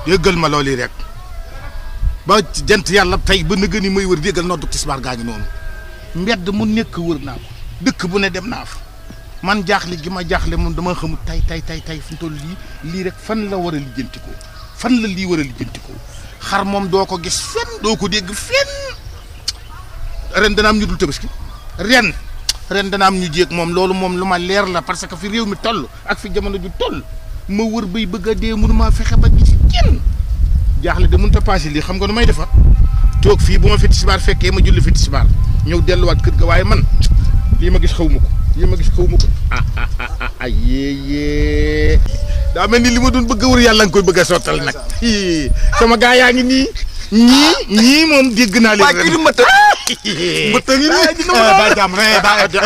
yëggal ma loolu rek ba jant yàlla tey ba nëgë ni may wër yëggal noddu tisbaar gaa ngi noonu mbedd mu nekk wër naa ko dëkk bu ne dem naa fa man jaaxle gi ma jaaxle moom dama xamul tay tay tay tay fi mu toll lii lii rek fan la war a lijjanti ko fan la lii war a lijjanti ko xar moom doo ko gis fenn doo ko dégg fenn ren dana am ñu dul tabaski ren ren dana am ñu jéeg moom loolu moom lu ma leer la parce que fi réew mi toll ak fi jamono ju toll ma wër bay bëgg a dee mënuma fexe ba gis kenn jaaxle de mënut a passé lii xam nga nu may defa toog fii bu ma fi tisbaar fekkee ma julli fi tisbaar ñëw delluwaat kër ga waaye man lii ma gis xaw ma ko lii ma gis xaw ma ko ah ah ah ah ah yee yee daa mel ni li ma doon bëgg a wër yàlla nga koy bëgg a sottal nag Hii, sama gaa yaa ngi nii ñii ñii moom dégg naa leen waaye kii du mbëtt mbëtt ngi nii bàyyi jàmm eh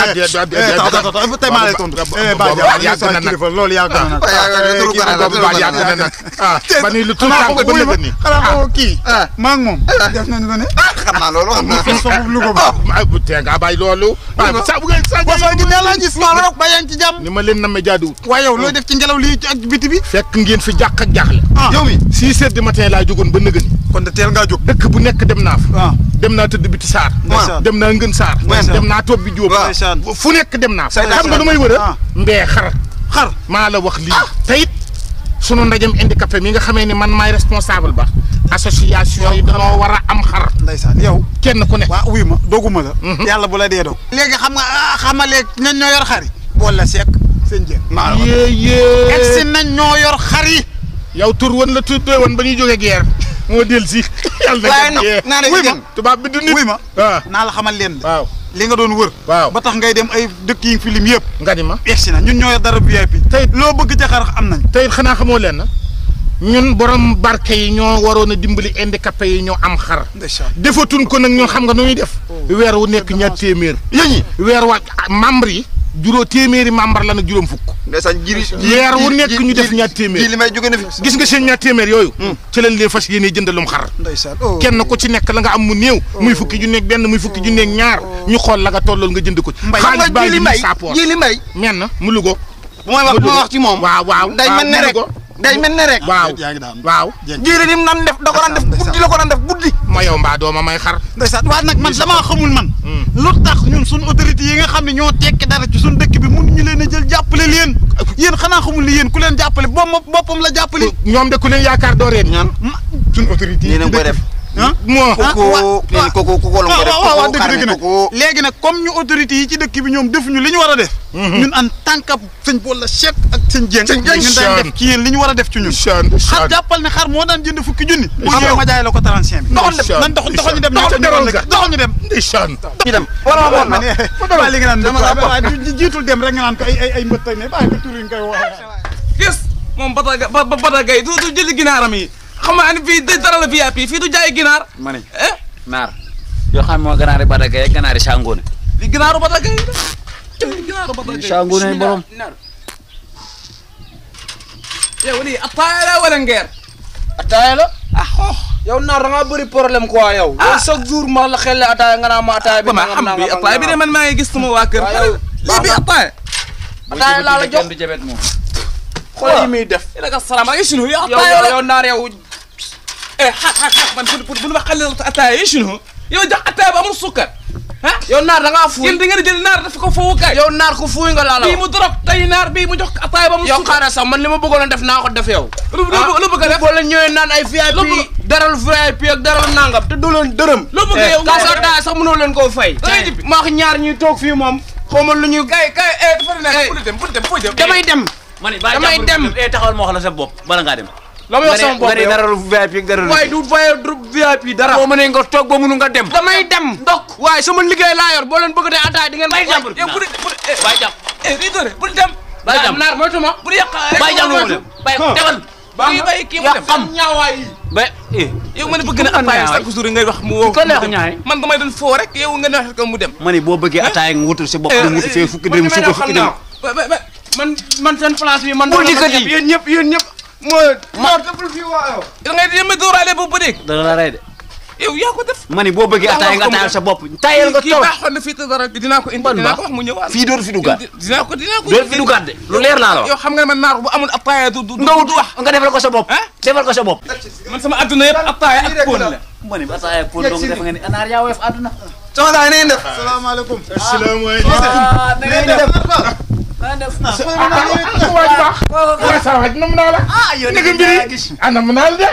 bàyyi tey maa lay tontu eh bàyyi jàmm yàgg na nag kilifa loolu yàgg na nag turu gone la turu waaw gone yàgg na la nag ah ba ni lu tuut xanaa tànk ba ko nëgë ni xanaa ko kii ah maa ngi moom def nañu ko ne xam naa loolu xam naa fi soxub lu ko ba ah bu tee nga bàyyi loolu ah sa bu ngeen sa bosoo gi nee laa gis maa rek ba yaa ngi ci jàmm ni ma leen nammee jaaduwul waaye yow looy def ci ngelaw lii ak biti bi fekk ngeen fi jàq ak jaaxle ah yow mi six heures du matin laa jógoon ba nëgë ni kon de teel ngaa jóg dëkk bu nekk dem naa fa ah dem naa tëdd biti saar ndeysaan dem naa ngën saar Ndeysaan. dem naa toog bi jóob waaw. ndeysaan fu nekk dem naa fa Saytaan xam nga du may wër ah. a mbee xar xar maa la wax lii te it sunu ndajem handicapé mi nga xamee ni man maay responsable ba association yi dañoo war a am xar ndeysaan yow kenn ku ne waa uy ma doguma la Mhm. yàlla bu la dee dog léegi xam nga ah xam nga léegi ñan ñoo yor xar yi boole seek seen jën maa la yée egsi yée nañ ñoo yor xar yi yow tur woon la tuddee woon ba ñuy jógee guerre moo del si yàlla waaye na nag yee naa ne wuy ma jën tubaab bi du nit wuy ma waaw naa la xamal leen de waaw li nga doon wër waaw ba tax ngay dem ay dëkk yi fi lim yëpp nga ni ma egsi na ñun ñoo yor dara VIP tey loo bëgg ca xar am nañ tey xanaa xamoo leen na ñun borom barke yi ñoo waroon a dimbali handicapé yi ñoo am xar ndeysaan defatuñ ko nag ñun xam nga nu ñuy def weer wu nekk ñaar téeméer yéen weer wa membre yi juróom téeméeri membre la nag juróom fukk ndeysaan jiri Weer wu nekk ñu def ñaar téeméer. ji li may jóge na fi gis nga seen ñaar téeméer yooyu ci lañ leen fas yéene jëndalum xar ndeysaan oh kenn ku ci nekk la nga am mu néew muy fukki ju nekk benn muy fukki ju nekk ñaar ñu xool la nga tollool nga jënd ko ci Mbay, xam xaalis nga baa ji li ngi may nii saapoor ji li may men mu lugo bu may wax bu ma wax ci moom waaw waaw day mel ne rek day mel ne rek waaw yaa ngi daan waaw jiiri nim nan def da ko daan def guddi la ko daan def guddi ma yow mbaa dooma may xar ndeysaan waaye nag man damaa xamul man Hmm. lu tax ñun suñ autorité yi nga xam ne ñoo tekki dara ci suñ dëkk bi mun ñu leen a jël jàppale leen yéen xanaa xamul ni yéen ku leen jàppale boppam boppam la jàppale ñoom de ku leen yaakaar doo reen ñaan suñ autorité nii nañ koy def ah moo ah, koko wa- nee ni koko koko la ko waaw def waaw waaw koko dëgg dëgg xarme nag koko léegi nag comme ñu autorité yi ci dëkk bi ñoom defuñu li ñu war a def ñun en tant que sëñ Bolla Cheikh ak sëñ Dieng Sëñ Dieng. ñun daan def ci yéen li ñu war a def ci ñun chan xar jàppal ne xar moo daan jënd fukki junni bu Ndeysaan. ñëwee ma jaay la ko 35 bi Doxal dem. nan doxal doxal ñu dem Doxal demal nga. doxal ñu dem ndeysaan ñu dem wala ma ma woon ne waaye li nga naan waaye ji- jiitul dem rek nga naan ko ay ay ay mbët ne bàyyi ko tur yi nga koy waxee gis moom bata ba ba bata gay du du jëli ginaaram yi xam nga ne fii dara la VIP fii du jaay ginaar ma ne eh naar yoo xam ne moo ganaari Bada Gaye ak ganaari Sangoone li ginaaru bata gay la li ginaaru bata gay Sangoone borom yow lii attaaya la wala ngeer ataaya la ah xoox yow naar da ngaa bëri problème quoi yow. yow chaque jour ma la xel ataaya nga naa ma ataaya bi. ba ma xam bi attaaya bi de man maa ngi gis sama waa kër Waaw, yow lii bi attaaya ataaya laa la jox du jabet moom xool yi muy def. ila ka salaam ay sunu yow yow attaaya yow la yow naar yow. eh xaar xaar xaar man pour pour bu ma xale la attaaya yi sunu yow jox attaaya ba amul sukkar ah yow naar da ngaa fuuy. yéen da ngeen jël naar daf ko foofu kay yow naar ku fuuy nga laa la bii wax. mu dorog tey naar bii mu jox attaaya ba amul yow sukkar xaaral sax man li ma bëggoon a def naa ko def yow. lu lu lu bëgg a def boo leen ñëwee naan ay Lu VIP bëgg- daral VIP ak daral nangam te doo leen dërëm. lu bëgg yow kaas ataaya sax mënoo leen koo fay. Da ngay jibbi. maa ñaar ñuy toog fii moom xaw ma lu ñuy. kay kay eh dafa Eh. nekk bu dem bu dem foo jëm damay dem. ma ne bàyyi Damay jàmbur dem. eh taxawal ma wax la sa bopp bala ngaa dem la ma wax sama bopp nga ne yow. dara lu VIP ak dara lu waaye du fayee du VIP dara. boo mënee nga toog ba mënu nga dem damay dem. ndok waaye sama liggéey laa yor boo leen bëgg dee ataaya di ngeen. bàyyi jàmbur yow bu dee bu dee bàyyi jàmbur eh di doore bu dem bàyyi jàmbur naar moytu ma. bu yàq bàyyi jàmbur mu dem bàyyi demal bàyyi bàyyi kii mu yaa dem xam ñaawaay yi. ba eh yow ma ne bëgg na attaaya chaque jour ngay wax mu woo ko neex ñaay man damay doon foo rek yow nga ne wax ko mu dem ma ne boo bëggee ataaya nga wutul si bopp dem wuti fee fukki dem suko fukki dem ba ba ba man man seen place bi man. Bul dikkati. yéen ñëpp yéen ñëpp. mooy. ma deful fii waa yow. da ngay yéeme dooraale bu bëri dana la rey de yow yaa ko def ma ni boo bëggee ataaya nga ataayal sa bopp tayal nga kii toog baaxoon na fii te dara dinaa ko indi Ban dinaa baax? ko wax mu ñëwaat fii dootu fi duggaat dinaa ko dinaa ko dootu fi duggaat de lu leer laa la wax yow xam nga ne man naar bu amul attaaya du du nga wut du wax nga defal ko sa bopp ah defal ko sa bopp man sama adduna yëpp attaaya ak poon la ma ni ataaya pour dong def nga ni anaar yaa woyof àdduna sama gars yi na ngeen def salaamaaleykum. asalaamaaleykum ah na ngeen def na def waay baax waay sa waay nam naa la ah yow naka mbiri anam naa la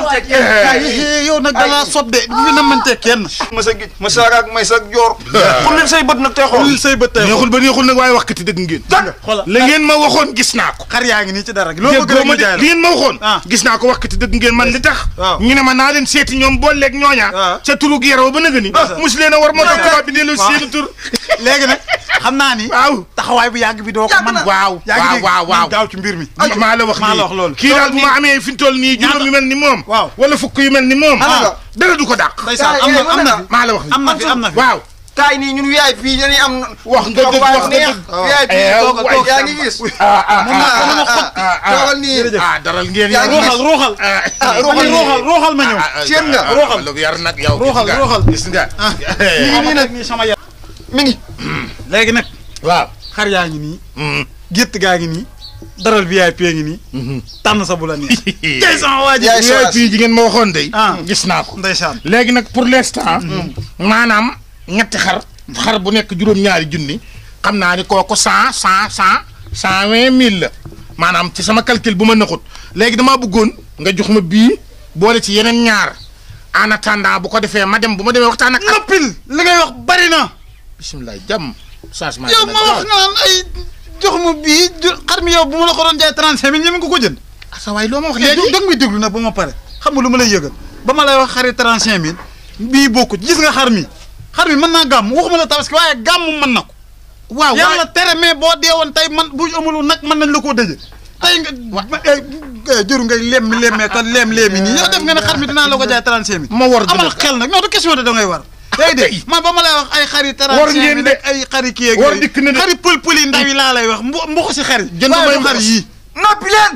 de yow nag da ngaa sob de du fi namante kenn. ma sa gij ma saag ak may sa joor xullil say bët nag tey xool lil say bët tey neexul ba neexul nag waaye wax kati dëgg ngeen xoolal la ngeen ma waxoon gis naa ko xar yaa ngi nii ci dara gi loo bëgg déggoo rek ma ñu de jaay li ngeen ma waxoon Ah. gis naa ko wax kati dëgg ngeen man li tax waaw. ñu ne ma naa leen seeti ñoom booleeg ñooña Ah. ca turu yaraw ba nëga ni mus leen a war moo tax tubaab bi delloo waaw. seen tur la léegi nag xam naa ni. waaw taxawaay bu yàgg bi doo ko Yàgg man na. waaw yaa ngi waaw dégg waaw waaw gaaw ci mbir mi. maa la wax maa lii la wax loolu. kii daal bu ma amee fi mu toll nii juróom yu mel ni moom Waaw. wala fukk yu mel ni moom Ana nga? dara du ko dàq ndeysaan am na am na fi maa la wax lii am na fi am na fi. waaw kaay nii ñun VIP dañuy am wax nga dëgg wax nga neex dëgg VIP Eh, toog waay toog yaa ngi gis ah ah mun naa ah, mun na xot ah, ah, toogal nii ah daral ngeen Yaa yar ngi ruuxal ruuxal. ah ah ma ni ruuxal ruuxal ma ñëw. Seen nga. ruuxal lu yar nag yow Ruuxal, gis nga ruuxal. gis nga mi ngi nii nag nii sama yaram. mi ngi léegi nag waaw xar yaa ngi nii. Mm. gétt gaa ngi nii. daral VIP ngi nii. tànn sa bu la neex. tey sama waa ji. Yaay yooyu soraas. fii jigéen ma waxoon de Ah. gis naa ko ndeysaan. léegi nag pour l'instant maanaam ñetti xar xar bu nekk juróom-ñaari junni xam naa ni kooku cent cent cent cent vingt mille la maanaam ci sama calcul bu ma naxut léegi damaa bëggoon nga jox ma bii boole ci yeneen ñaar en attendant bu ko defee ma dem bu ma demee waxtaan ak noppil li ngay wax bari na. bisimilah jàmm changement yow ma wax naan ay jox ma bii jo- xar mi yow bu ma la ko doon jaay 35 mille ñeme nga ko jënd. sa waay loo ma wax léegi léegi dog mi déglu nag ba ma pare xam nga lu ma lay yëgal ba ma lay wax xari 35 mille bii bokkut gis nga xar mi xar mi mën naa gàmm waxuma la tabaski waaye gàmm mën na ko. waaw yàlla tere mais boo deewoon tey man bu amul nag mën nañ la koo dëje tey nga ma eh, eh, jëru ngay lem lemmee ka lem lemi nii yow def nga ne xar mi dinaa la ko jaay 35 mille. ma war amal dëgg xel nag non du question de da ngay war. day de man ba ma lay wax ay xari 35 War ngeen mille de. ak ay xari kii ak War yooyu. dikk na de. xari pël pël yi ndaw yi laa lay wax mbu mbuxu si xar yi. Jënd waaye may du xar mbuxus. yii. noppi leen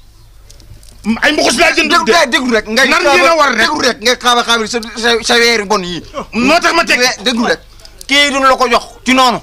ay mbuxus laa jënd déglu de rek déglu rek ngay Nan ngeen a war rek. déglu rek ngay xaaba xaaba sa sa sa weeri bon yi moo tax ma teg déglu rek kii duñ la ko jox ci noonu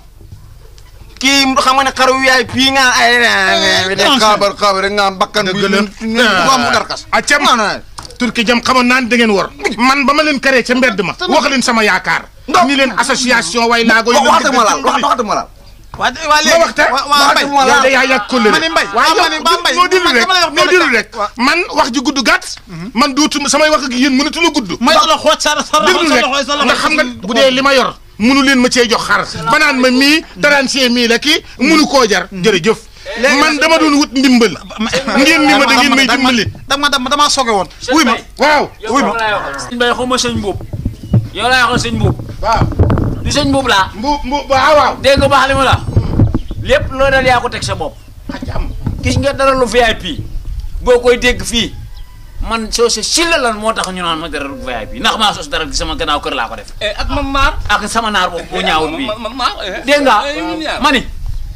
kii xam nga ne xaru yaay fii nga ay de xaabar xaabar rek nga am bakkan bi Dëgg la. ko am darkas a cam non non turki jam xamoon naa ne da ngeen war man ba ma leen karee ca mbedd ma wax leen sama yaakaar ni leen association way laago yi waxatuma laal waxatuma laal waa de- waa ma léegi waxta waa waa Mbaye waxatuma yow laal de yaa yàgg kóllëre ma ni Mbaye waaye ah ma ni Ba Mbaye noo dilu man rek dama lay wax noo benn dilu cas. rek man wax ji gudd gàtt man duutuma samay wax ak yéen mënatu la gudd may la xooj sa sa loxo déglu sa rek loxo sa loxo nga xam nga bu dee li ma yor munu leen ma cee jox xar banaan ma mii 35 mille la kii munu koo jar jërëjëf man dama doon wut ndimbal ngeen ni ma da ngeen may dimbali dama dama damaa soge woon wuy ma waaw wuy ma sëñ Mbaye xaw ma sëñ Mbuub yow laa waxal sëñ Mbuub waaw du sëñ Mbuub laa mbu mbu waaw waaw dégg nga baax li ma la lépp loo dal yaa ko teg sa bopp ajam gis nga dara lu VIP boo koy dégg fii man soo se silla lan moo tax ñu naan ma dara lu VIP ndax maa sos dara gi sama gannaaw kër laa ko def ak man naar ak sama naar boobu boo ñaawul bii man naar dégg nga ma ni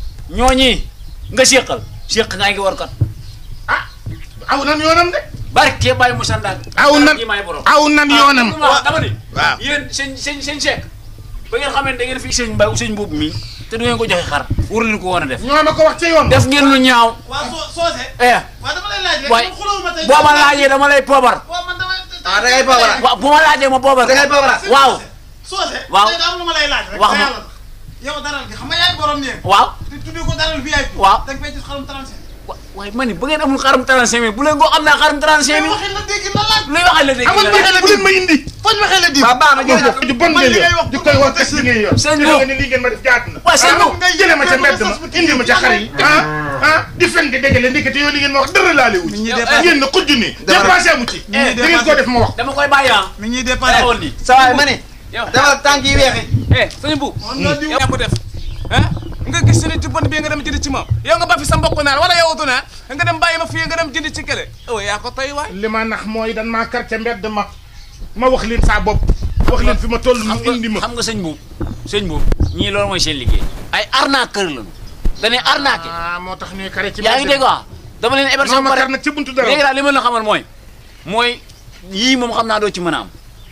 ñooñi nga séqal séq ngaa ngi war kat ah aw nan yoonam de barke Baye Moussa Ndak aw nan yi maay borom aw nan yoonam waaw dama ni waaw yéen sëñ sëñ sëñ Seck ba ngeen xamee ne da ngeen fi sëñ Mbaye sëñ boobu mii te du ngeen ko joxe xar war leen ko woon a def ñoo ma ko wax ca yoon def ngeen lu ñaaw waa soo soose eh waa dama lay laaj rek waay man xulóowu ma tey boo ma laajee dama lay poobar waaw man dama ah da ngay pabara waaw bu ma laajee ma poobar da ngay pabara waaw soose Waaw. tey daa am lu ma lay laaj rek Wax te ma. yàlla tax. yow daral gi xam nga yaay borom néeg waaw te tuddee ko daral VIP Waaw. da nga fay gis xarum 35 wa- waaye ma ni bu ngeen amul xarum 35 mille bu leen koo am naa xarum 35 mille waxee la dégg na laaj luy waxal la dégg amul la ma bu leen ma indi foñ waxee la di waaw baax na jërëjëf ju bon man ngeen li ngay yor wax di koy wax test li ngeen yor Sëñ te Bo. nga ne lii ngeen ma def jaatu na waaw sëñ Bo. ngay jëlee ma ca mbedd ma indi ma ca xar yi ah ah di fen di dégale ndikati yow li ngeen ma wax dara laale wu ci ñuy dépassé ngeen na xujju ni dépassé mu ci ñuy da ngeen ko def ma wax dama koy bàyyi ah mi ñuy dépassé taxawal nii sa waay ma ne yow dama tànk yi weexi eh sëñ bu yow yaa ko def ah nga gis nit ci bon bi nga dem jënd ci moom yow nga ba fi sa mbokk naar wala yow du naar nga dem bàyyi ma fii nga dem jënd ci kële oh yaa ko tey waay li ma nax mooy dan maa kar ca mbedd ma ma wax leen saa bopp wax leen fi ma toll mu xam indi ma nga xam nga sëñ buub sëñ buub ñii loolu mooy seen liggéey ay arnaqueur lañu dañuy arnaqué ah moo tax ñuy kare ci yaa ngi dégg waa dama leen héberger non ba ma pare kar nag ci buntu dara léegi daal li ma la xamal mooy mooy yii moom xam naa doo ci mën a am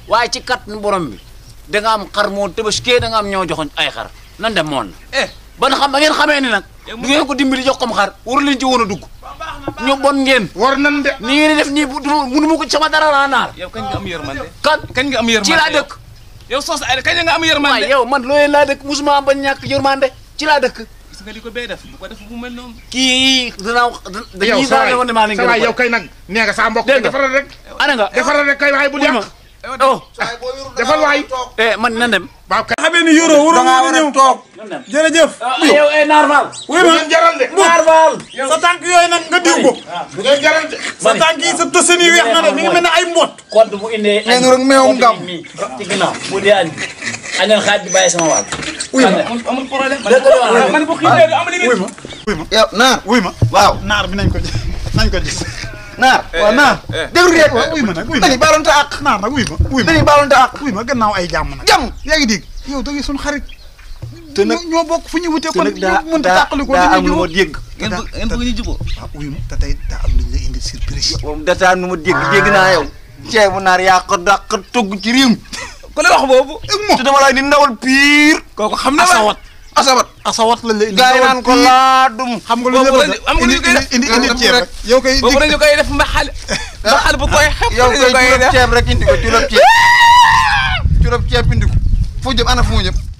waaye ci kat borom bi da nga am xar moo tëbaskee da nga am ñoo joxoñ ay xar nan dem moon na eh ba nga xam ba ngeen xamee ni nag du ngeen ko dimbali jox kom xar waru leen ci woon a dugg ñu bon ngeen war nan de ni ngeen di def nii bu du munu ma ko ci sama dara laa naar yow kañ nga am yërmande kan kañ nga am yërmande ci laa yow? dëkk yow soos ay kañ nga am waaye yërmande yow man loolee laa dëkk musuma ba ñàkk yërmande ci laa dëkk gis nga di ko bay def bu ko def bu mel noonu kii danaa yow dañuy sa daal woon ne maa leen waay gën a yow kay nag nee nga sa mbokk Dégg nga. defaral rek ana nga defaral rek kay waaye bu wuy ma yàq oh defal waay eh man nan dem waaw kay xamee ni yoroo waroo dangaa mën war a a ñëw toog jërëjëf yow eh naar faal wuy ma jaral de naar faal sa tànk yooyu nag nga diw ko bu ngeen jaral de sa tànk yi sa tosen yi weex na de mi ngi mel ne ay mbot compte bu indee nee nu rek meewum compte gam bi mii ci ginnaaw bu dee añ añal xaaj bi bàyyi sama wàll amul amul problème dëgg la wax man bu xiifee du am li wuy ma wuy ma yow naar wuy ma waaw naar bi nañ ko gis nañ ko gis naar waaw naar déglu rek waaw wuy ma nag wuy ma dañuy baalonte ak naar nag wuy ma wuy ma dañuy baalonte ak wuy ma gannaaw ay jàmm nag jàmm yaa ngi dégg yow da ngay suñu xarit te nag ñoo bokk fu ñu wutee te kon nag daa mënut a daa tàqali ko daa am dañuy lu ma jubóo dégg ngeen bëgg ngeen bëgg ñu jubóo waaw wuy ma te tey daa am lu ñu la indi surprise moom dataa nu ma dégg dégg naa yow ceebu naar yaa ko dàq togg ci réew mi ku la wax boobu te dama lay di ndawal piir kooku xam na asawat asabat asawat lañ la indi gaa yi naan ko laadum xam nga lu ñu la boobu bëgg am nga lu ñu koy def. indi indi Am ceeb rek. rek yow koy boobu dañu koy def mbaxal mbaxal bu koy xepp yow dañu koy koy culob def ceeb rek indi ko culob ceeb culob ceeb indi ko fu jëm ana fu mu jëm